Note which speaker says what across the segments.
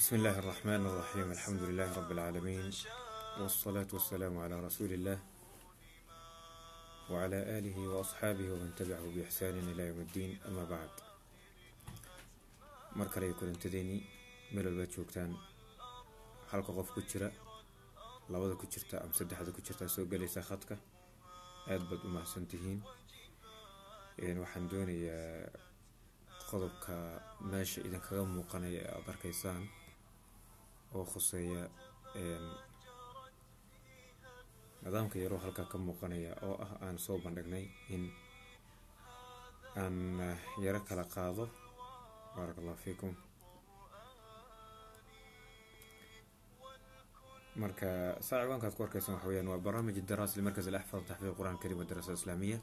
Speaker 1: بسم الله الرحمن الرحيم الحمد لله رب العالمين والصلاة والسلام على رسول الله وعلى آله وأصحابه ومن تبعه بإحسان إلى يوم الدين أما بعد mar kale ay kulantadeeni meel walbaad joogtaan halka qof ku jira labada ku jirta ama saddexda ku jirtaa soo galaysa khadka aada baad u mahadsan tihiin waxaan doonayaa qodobka meesha idinkaga muuqanaya ee aada arkaysaan oo khuseeya nidaamka yaroo halkaa ka muuqanaya oo ah aan soo bandhignay in aan yaro kala qaado baarak allah fiikum marka saa ciwaankaad ku arkaysaan waxa weyaan waa barnaamij daraas limarkaz alaxfad taxfiid qur'an karim wadarasa islaamiya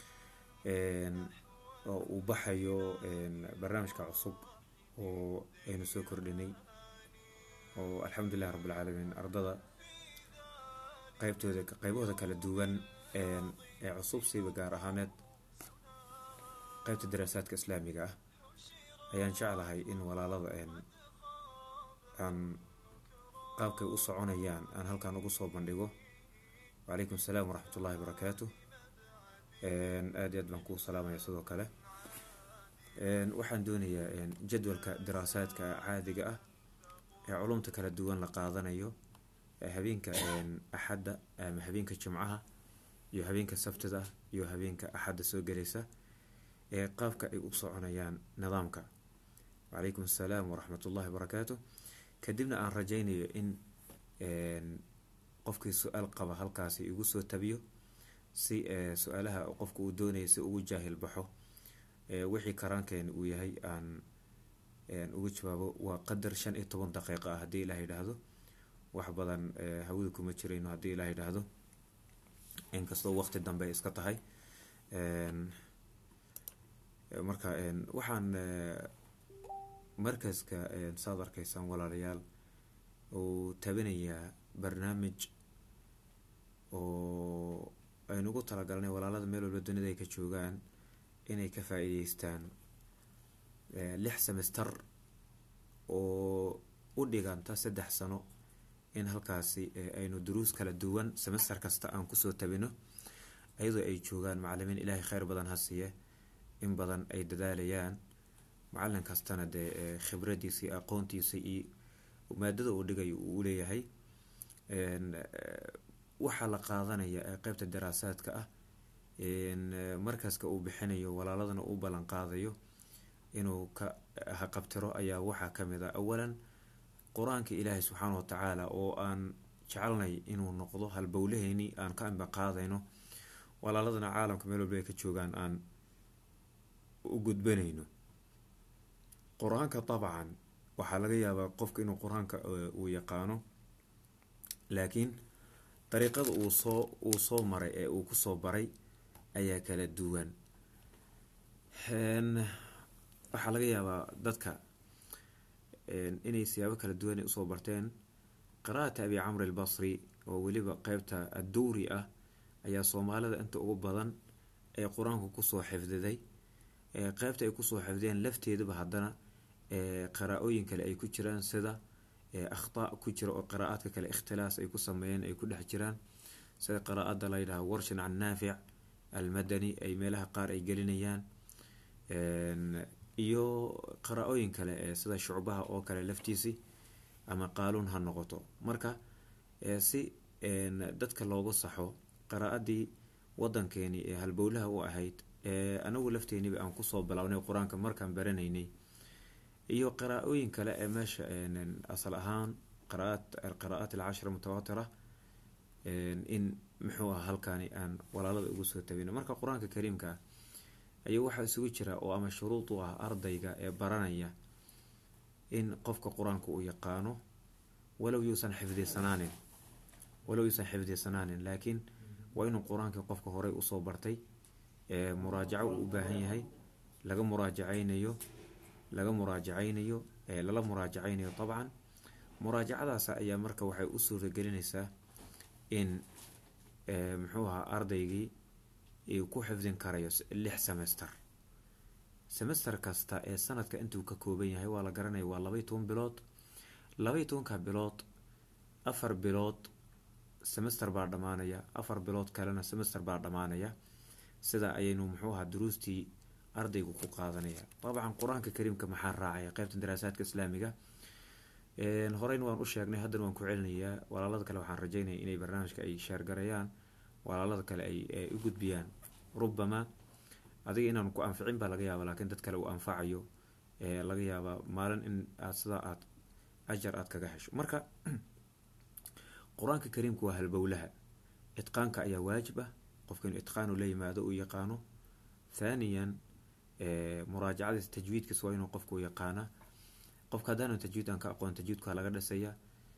Speaker 1: oo uu baxayo barnaamijka cusub oo aynu soo kordhinay oo alxamdulilah rabbilcaalamiin ardada qeybtooda qeybahooda kala duwan ee cusub siiba gaar ahaaneed qeybta daraasaadka islaamiga ah ayaan jeclahay in walaalada aan qaabkay u soconayaan aan halkan ugu soo bandhigo wacalaykum asalaam waraxmat ullahi barakaatu aada iyo aad baan kuu salaamaya sidoo kale waxaan doonayaa jadwalka daraasaadka caadiga ah ee culumta kala duwan la qaadanayo habeenka axadda ama habeenka jimcaha iyo habeenka sabtida iyo habeenka axadda soo gelaysa ee qaabka ay u soconayaan nidaamka wacalaykum assalaam waraxmat ullahi barakaatu kadibna aan rajaynayo in qofkii su-aal qaba halkaasi igu soo tabiyo si su-aalaha qofka uu doonaya si ugu jaahil baxo wixii karaankeena uu yahay aan ugu jawaabo waa qadar shan iyo toban daqiiqa ah haddii ilaah yidhaahdo wax badan hawada kuma jirayno haddii ilaah yidhaahdo inkastoo waqti dambe ay iska tahay marka waxaan markaska saad arkaysaan walaalayaal uu tabinayaa barnaamij oo aynu ugu talagalnay walaalada meel walba dunida ay ka joogaan inay ka faa-iideystaan lix semester oo u dhiganta saddex sano in halkaasi aynu duruus kala duwan semester kasta aan kusoo tabino iyadoo ay joogaan macalimiin ilaahay kheyr badan ha siiye in badan ay dadaalayaan macalin kastana dee khibradiisa iyo aqoontiisa iyo maadada uu dhigayo uu uleeyahay waxaa la qaadanaya qeybta daraasaadka ah markaska uu bixinayo walaaladana uu ballan qaadayo inuu ka haqabtiro ayaa waxaa kamid ah awalan qur-aanka ilaahay subxaana watacaala oo aan jecelnay inuu noqdo halbowlaheyni aan ka anba qaadayno walaaladana caalamka meel walba ay ka joogaan aan u gudbanayno qur-aanka dabcan waxaa laga yaabaa qofka inuu qur-aanka uu yaqaano laakiin dariiqada uu soo uu soo maray ee uu kusoo baray ayaa kala duwan waxaa laga yaabaa dadka inay siyaabo kala duwan ay usoo barteen qiraa'ata abi camr albasri oo weliba qeybta adduuri ah ayaa soomaalida inta ugu badan ee qur-aanku kusoo xifdiday qeybta ay kusoo xifdeen lafteedaba haddana qaraa-ooyin kale ay ku jiraan sida akhtaa ku jira oo qiraa'aadka kale ikhtilaas ay ku sameeyeen ay ku dhex jiraan sida qiraa'ada la yidhaha warshan can naafic almadani ay meelaha qaar ay gelinayaan iyo qaraa-ooyin kale sida shucbaha oo kale laftiisi ama qaaluun ha noqoto marka si dadka loogu saxo qaraa-adii wadankeeni ee halbowlaha u ahayd anagu lafteeniba aan kusoo bilownay qur-aanka markaan baranaynay iyo qaraa-ooyin kale ee meesha asal ahaan qiraa'at alcashra mutawaatira in muxuu ah halkaani aan walaalada ugu soo tabino marka qur-aanka kariimka ayuu waxaa isugu jira oo ama shuruud u ah ardayga ee baranaya in qofka qur-aanka uu yaqaano walow yuusan xifdisanaanin walow yuusan xifdisanaanin laakiin waa inuu qur-aankii qofka horey usoo bartay muraajaco uu u baahan yahay laga muraajacaynayo laga muraajacaynayo lala muraajacaynayo dabcan muraajacadaas ayaa marka waxay u suuragelinaysaa in muxuu ahaa ardaygii ku xifdin karayo lix semester semester kasta ee sanadka intuu ka kooban yahay waa la garanaya waa labaiy toban bilood labaiyo tobanka bilood afar bilood semester baa dhammaanaya afar bilood kalena semester baa dhammaanaya sida ayaynu muxuu ahaa duruustii ardaygu ku qaadanaya dabcan qur-aanka kariimka maxaa raacaya qeybta daraasaadka islaamiga horeyna waan u sheegnay haddana waan ku celinayaa walaalada kale waxaan rajeynaya inay barnaamijka ay sheergarayaan walaalada kale ay u gudbiyaan rubamaa adiga inaan ku anficin baa laga yaaba laakiin dad kale uu anfacayo laga yaabaa maalin in aad sidaa aad ajar aada kaga hesho marka qur-aanka kariimka waa halbowlaha itqaanka ayaa waajib ah qofka inuu itqaanu la yimaado uu yaqaano thaniyan muraajacadiisa tajwiidkiis waa inuu qofku yaqaana qofka haddaanan tajwiid aan ka aqoon tajwiidka laga dhisaya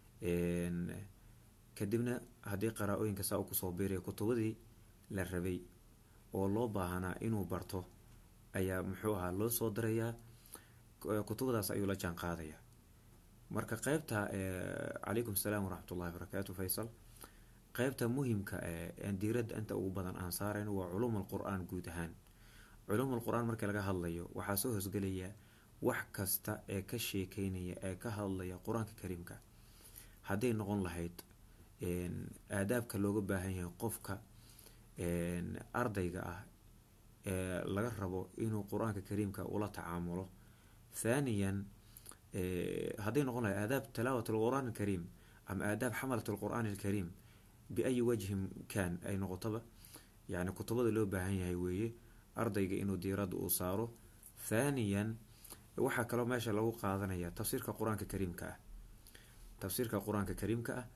Speaker 1: kadibna haddii qaraa-ooyinka saa uu kusoo biiraya kutubadii la rabay oo loo baahanaa inuu barto ayaa muxuu ahaa loo soo dirayaa kutubadaas ayuu la jaan qaadaya marka qeybta calaykum salaam waraxmat ullahi barakaatu faysal qeybta muhimka diiradda inta ugu badan aan saarayno waa culuum alqur-aan guud ahaan culuum alqur-aan markii laga hadlayo waxaa soo hosgelaya wax kasta ee ka sheekeynaya ee ka hadlaya qur-aanka kariimka hadday noqon lahayd aadaabka looga baahan yahay qofka ardayga ah ee laga rabo inuu qur-aanka kariimka ula tacaamulo thaniyan hadday noqon lahayd aadaab talaawat alqur'aan alkariim ama aadaab xamalat alqur'aan alkariim biayi wajhin kan ay noqotoba yani kutubada loo baahan yahay weeye ardayga inuu diiradda uu saaro thaniyan waxaa kaloo meesha lagu qaadanaya tafsiirka qur-aanka kariimka ah tafsiirka qur-aanka kariimka ah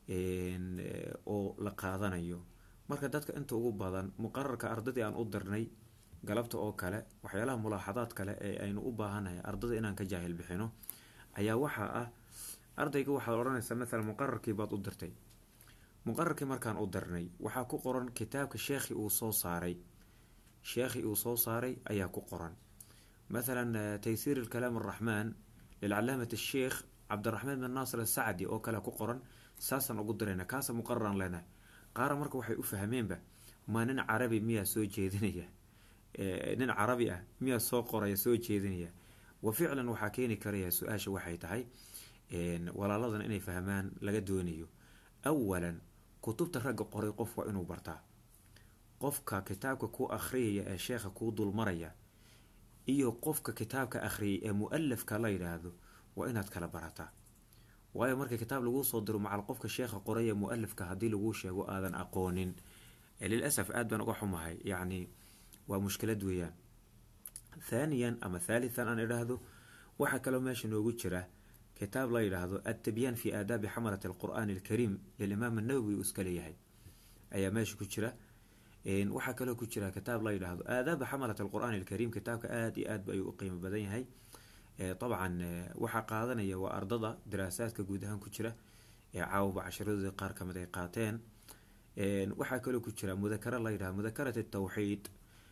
Speaker 1: oo la qaadanayo marka dadka inta ugu badan muqararka ardadii aan u dirnay galabta oo kale waxyaalaha mulaaxadaad kale ee aynu u baahannahay ardada inaan ka jaahil bixino ayaa waxaa ah ardayga waxaad odhanaysaa maalan muqararkii baad u dirtay muqararkii markaan u dirnay waxaa ku qoran kitaabka sheekhi uu soo saaray sheekhi uu soo saaray ayaa ku qoran mathalan taysiir alkalaam araxmaan lilcalaamat asheikh cabdiraxmaan bin naasir asacdi oo kale ku qoran saasaan ugu dirayna kaasa muqararaan leenahay qaara marka waxay u fahmeenba maa nin carabi miyaa soo jeedinaya nin carabi ah miyaa soo qoraya soo jeedinaya wa ficlan waxaa keeni karaya su-aasha waxay tahay walaaladan inay fahmaan laga doonayo awalan kutubta ragga qoray qof waa inuu bartaa qofka kitaabka ku akhriyaya ee sheekha kuu dulmaraya iyo qofka kitaabka akhriyay ee mu-alafka la yidhaahdo waa inaad kala barataa waayo marka kitaab laguu soo diro macal qofka sheekha qoray ee mu-alafka haddii laguu sheego aadan aqoonin lilasaf aada baan uga xumahay yacni waa mushkilad weeyaan thaaniyan ama thaalithan aan idhaahdo waxaa kaloo meesha noogu jira kitaab la yidhaahdo adtabyaan fi aadaabi xamalat alqur'aani alkariim lilimaam annawowi uu iska leeyahay ayaa meesha ku jira waxaa kaloo ku jira kitaab la yidhaahdo aadaaba xamalat alqur'aani alkariim kitaabka aada iyo aad ba ayuu u qiimo badan yahay dabcan waxaa qaadanaya waa ardada daraasaadka guud ahaan ku jira ee caawaba casharadooda qaar kamid ay qaateen waxaa kaloo ku jira mudakara la yidhahdo mudakarat atawxiid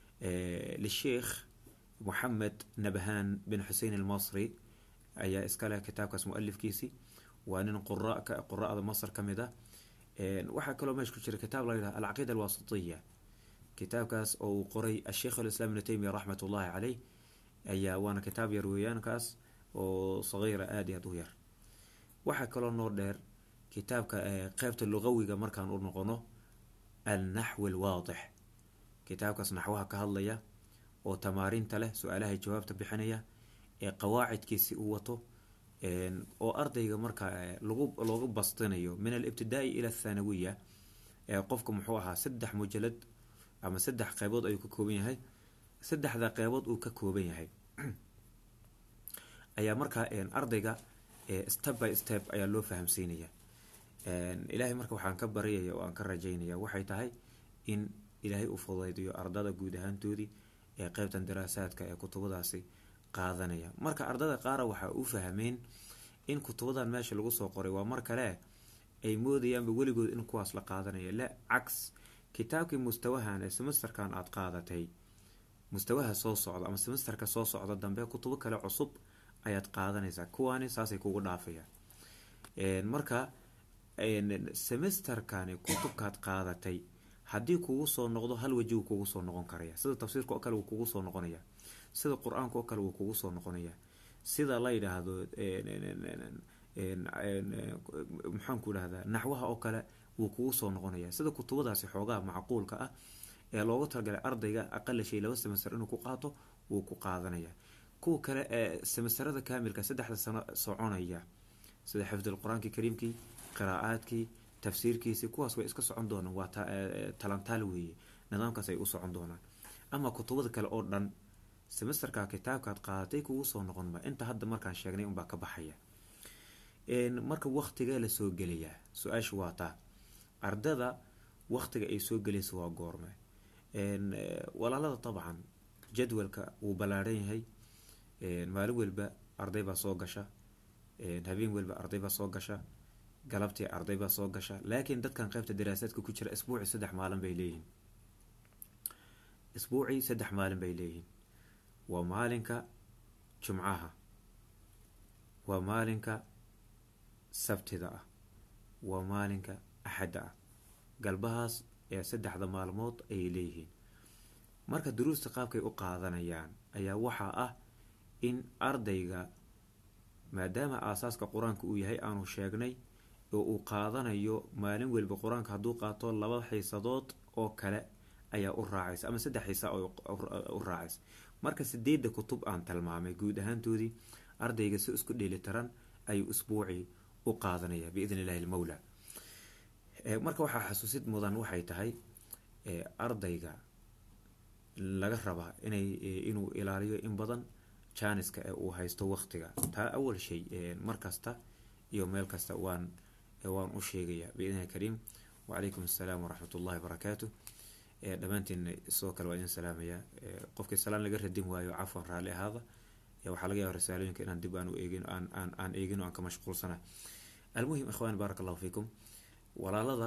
Speaker 1: lisheikh moxamed nabhaan bin xusein almasri ayaa iskaleh kitaabkaas mu-alifkiisi waa nin qura-da masr ka mid a waxaa kaloo meesha ku jira kitaab la yidhahdo alcaqiida alwasitiya kitaabkaas oo uu qoray asheikh alislaam ibnu teymiya raxmat ullahi caleyh ayaa waana kitaab yar weeyaankaas oo sagiira aada iyo aada u yar waxaa kaloo noo dheer kitaabka qeybta luqawiga markaan u noqono alnaxwi alwaadix kitaabkaas naxwaha ka hadlaya oo tamaarinta leh su-aalahay jawaabta bixinaya ee qawaacidkiisi uu wato oo ardayga markaa lagu looga bastinayo min alibtidaa-i ila athanawiya ee qofka muxuu ahaa saddex mujalad ama saddex qeybood ayuu ka kooban yahay saddexda qeybood uu ka kooban yahay ayaa markaa ardayga step by step ayaa loo fahamsiinaya ilaahay marka waxaan ka baryaya oo aan ka rajaynaya waxay tahay in ilaahay u fudaydiyo ardada guud ahaantoodii ee qeybtan daraasaadka ee kutubadaasi qaadanaya marka ardada qaara waxaa u fahmeen in kutubadan meesha lagu soo qoray waa mar kale ay moodayaanba weligood in kuwaas la qaadanaya la cags kitaabkii mustawahan ee semesterkan aada qaadatay mustawaha soo socda ama semesterka soo socda dambe kutubo kale cusub ayaad qaadanaysaa kuwaani saasay kugu dhaafayaan marka semesterkani kutubkaad qaadatay haddii kugu soo noqdo hal weji wuu kugu soo noqon karaya sida tafsiirka oo kale wuu kugu soo noqonaya sida qur-aanka oo kale wuu kugu soo noqonaya sida la yidhaahdo maxaan ku dhahdaa naxwaha oo kale wuu kugu soo noqonaya sida kutubadaasi xoogaha macquulka ah ee loogu talagalay ardayga aqala shay laba semester inuu ku qaato wuu ku qaadanaya kuwa kale ee semesterada kaamilka saddexda sano soconaya sida xifdul qur-aankii kariimkii qiraa'aadkii tafsiirkiisii kuwaas way iska socon doonaan waa talantaal weeye nidaamkaas ay u socon doonaan ama kutubada kale oo dhan semesterka kitaabkaad qaadatay kugu soo noqonma inta hadda markaan sheegnay unbaa ka baxaya marka waktigee lasoo gelayaa su-aasha waa taa ardada waktiga ay soo gelaysa waa goorme walaalada dabcan jadwalka wuu ballaaran yahay maalin walba arday baa soo gasha habeen walba arday baa soo gasha galabtii arday baa soo gasha laakiin dadkan qeybta daraasaadka ku jira isbuucii saddex maalin bay leeyihiin isbuucii saddex maalin bay leeyihiin waa maalinka jumcaha waa maalinka sabtida ah waa maalinka axadda ah galbahaas ee saddexda maalmood ayay leeyihiin marka duruusta qaabkay u qaadanayaan ayaa waxaa ah in ardayga maadaama aasaaska qur-aanka uu yahay aanu sheegnay oo uu qaadanayo maalin walba qur-aanka hadduu qaato laba xiisadood oo kale ayaa u raacaysa ama saddex xiisa u raacaysa marka sideedda kutub aan tilmaamay guud ahaantoodii ardayga si isku dheelitiran ayuu isbuucii u qaadanaya biidn illahi almawla marka waxaa xasuusid mudan waxay tahay ardayga laga rabaa inay inuu ilaaliyo in badan janiska ee uu haysto waqtiga taa awal shay markasta iyo meel kasta waan waan u sheegaya biidnihi kariim wacalaykum assalaam waraxmat ullahi wabarakaatu dhammaantiin sidoo kale waa idin salaamaya qofkii salaan laga radin waayo cafwan raalli ahaada waxaa laga yaaba risaalooyinka inaan dib aan u eegin aan aan aan eegin oo aan ka mashquulsana almuhim ikhwaan baaraka allahu fiikum walaalada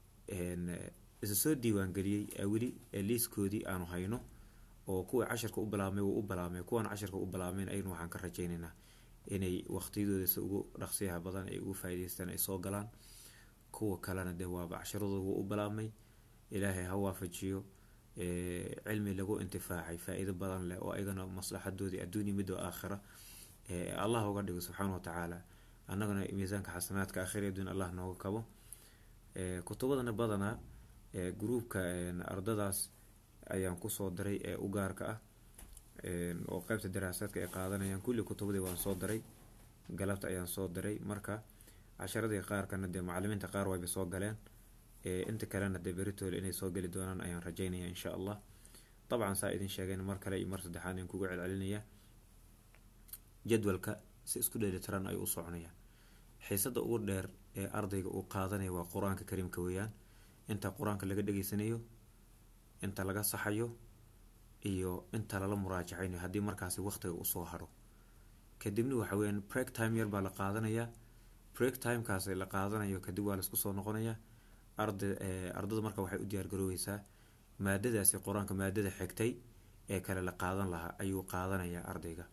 Speaker 1: isa soo diiwaangeliyey ee weli liiskoodii aanu hayno oo kuwii cashirka u bilaabmay wuu u bilaabmay kuwan cashirka u bilaabmeen ayagna waxaan ka rajaynaynaa inay waqtiyadooda si ugu dhaqsiyaha badan ay ugu faa'idaystaan ay soo galaan kuwa kalena dee waaba cashiradooda wuu u bilaabmay ilaahay ha waafajiyo cilmi lagu intifaacay faa-iido badan leh oo ayagana maslaxadoodii adduunya midoo aakhira allah uga dhigo subxaana wa tacaala annagana miisaanka xasanaadka aakhira adduun allah nooga kabo kutubadana badanaa gruubka ardadaas ayaan kusoo diray ee u gaarka ah oo qeybta daraasaadka ay qaadanayaan kulli kutubadii waan soo diray galabta ayaan soo diray marka casharadii qaarkana dee macalimiinta qaar wayba soo galeen inta kalena dee beritoole inay soo geli doonaan ayaan rajaynaya insha allah dabcan saa idin sheegeen mar kale iyo mar saddexaad in kugu celcelinaya jadwalka si isku dheelitiran ayuu u soconaya xiisada ugu dheer ee ardayga uu qaadanaya waa qur-aanka kariimka weeyaan inta qur-aanka laga dhegeysanayo inta laga saxayo iyo inta lala muraajacaynayo haddii markaasi waqtiga usoo haro kadibna waxa weyaan break time yar baa la qaadanayaa break timekaas la qaadanayo kadib waa laisku soo noqonayaa arda ardada marka waxay u diyaargaroobeysaa maadadaasi qur-aanka maadada xigtay ee kale la qaadan lahaa ayuu qaadanayaa ardayga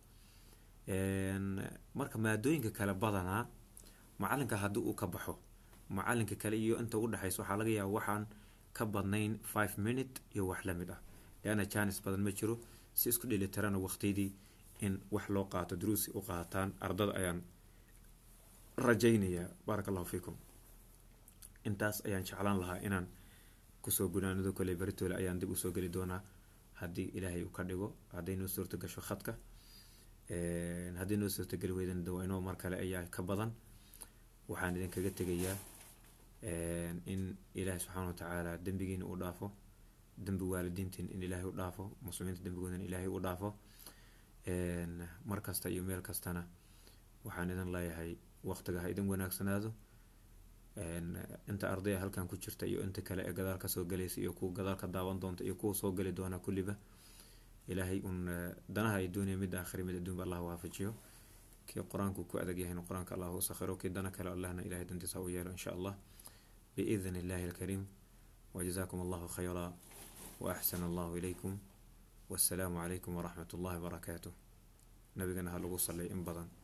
Speaker 1: marka maadooyinka kale badanaa macalinka haddii uu ka baxo macalinka kale iyo inta udhexaysa waxaa laga yaaba waxaan ka badnayn five minute iyo wax lamid ah leanna janis badan ma jiro si isku dhelitirana waqtiyadii in wax loo qaato duruusi u qaataan ardada ayaan rajaynayaa baaraka allahu fiikum intaas ayaan jeclaan lahaa inaan kusoo gunaanado kole beritoole ayaan dib usoo geli doonaa haddii ilaahay uu ka dhigo hadday noo suurta gasho khadka haddii noo suurtageli weydan dawaynoo mar kale ayaa ka badan waxaan idinkaga tegayaa in ilaahay subxaana wa tacaala dembigiina uu dhaafo dembi waalidiintiin in ilaahay u dhaafo muslimiinta dembigoodan ilaahay u dhaafo mar kasta iyo meel kastana waxaan idin leeyahay waqtiga ha idin wanaagsanaado inta ardaya halkan ku jirta iyo inta kale ee gadaal kasoo galaysa iyo kuwa gadaal ka daawan doonta iyo kuwa soo geli doona kulliba ilaahay un danaha ay doonaya mid aakhiri mid adduunba allah waafajiyo kii qur-aanku ku adag yahayna qur-aanka allah u sakhiro kii dana kale allahna ilahay dantiisa u yeelo insha allah biidni illahi alkariim wajazakum allahu khayra waaxsana allahu ilaykum wassalaamu calaykum waraxmat ullahi wabarakaatuh nabigana ha lagu sallay in badan